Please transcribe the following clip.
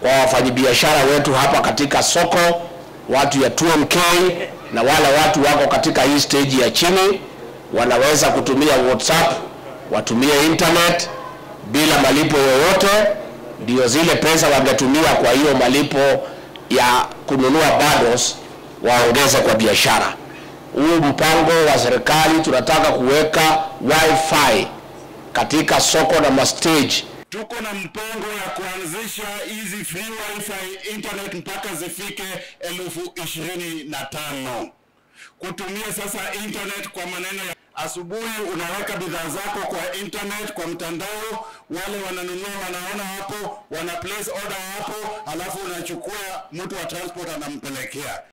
kwa wafanyabiashara wetu hapa katika soko, watu ya 2MK na wale watu wako katika hii stage ya chini, wanaweza kutumia WhatsApp, watumie internet bila malipo yoyote, ndio zile pesa wangetumia kwa hiyo malipo ya kununua bundles waongeze kwa biashara. Huu mpango wa serikali tunataka kuweka wifi katika soko na mastage Tuko na mpango ya kuanzisha hizi free wifi internet mpaka zifike elfu ishirini na tano. Kutumia sasa internet kwa maneno ya asubuhi, unaweka bidhaa zako kwa internet, kwa mtandao, wale wananunua wanaona hapo, wana place order hapo, alafu unachukua, mtu wa transport anampelekea.